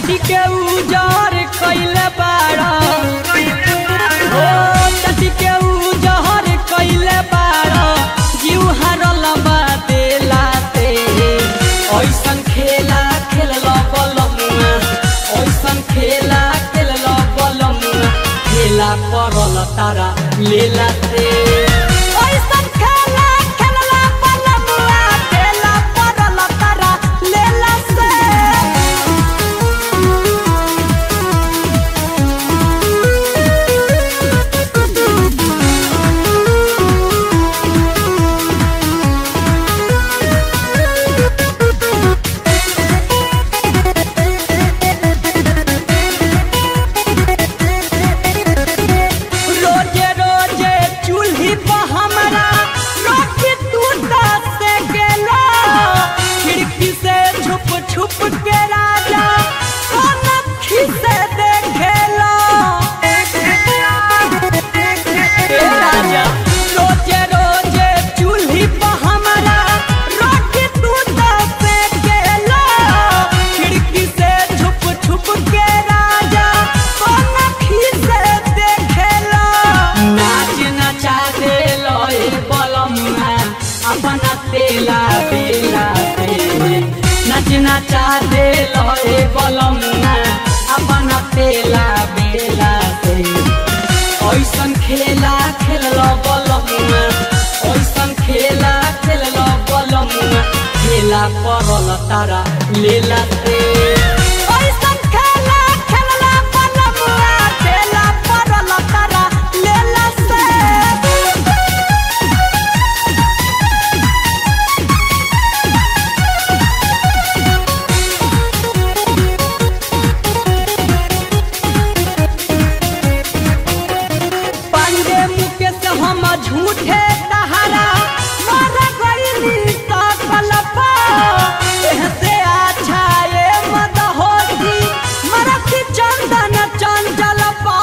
चटी के उजार कैले बाड़ा ओ चटी के उजार कैले बाड़ा जीव हारल बा देलाते ऐसन खेला खेलल बलमुआ ऐसन खेला खेलल बलमुआ खेला पड़ल तारा लेलाते ऐसन खेला खेलल बलमुआ खेला पड़ल तारा लेलाते रोजे रोजे चूल्ही पर हमरा रोटी दूध से गेलो खिड़की से छुप छुप के राजा कनखी से देखेलो ए राजा रोजे रोजे चूल्ही पर हमरा रोटी दूध से गेलो खिड़की से छुप छुप के राजा कनखी से देखेलो नाच नचा देलो ए बलमुआ अपना तेला बेला पे नाच नचा देलो ए बलमुआ अपना तेला बेला पे ऐसन खेला खेलल बलमुआ ऐसन खेला खेलल बलमुआ खेला पड़ल तारा लेला ते ऐसन खेला खेलल बलमुआ खेला पड़ल तारा लेला से पांडे मुकेश हम झूठे तहारा मर गईली सकल से अच्छा ये मद होती मरथी चंदन चंचल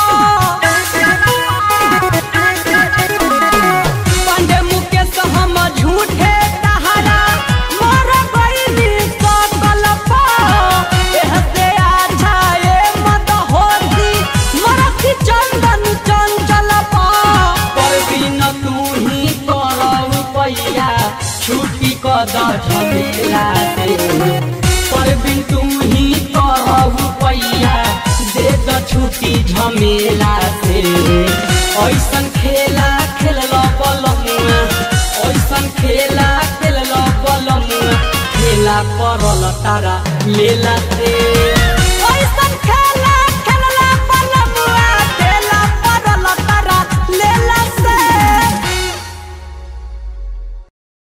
पांडे मुकेश हम झूठे तहारा मर गईली सकल से अच्छा ये मद होती मरथी चंदन चंचल परवीन तू ही करऊ पैया छुट्टी कद झमेला से परवीन तू ही करऊ पैया दे द छुट्टी झमेला से ऐसन खेला खेलल बलमुआ ऐसन खेला खेलल बलमुआ खेला पड़ल तारा लेला से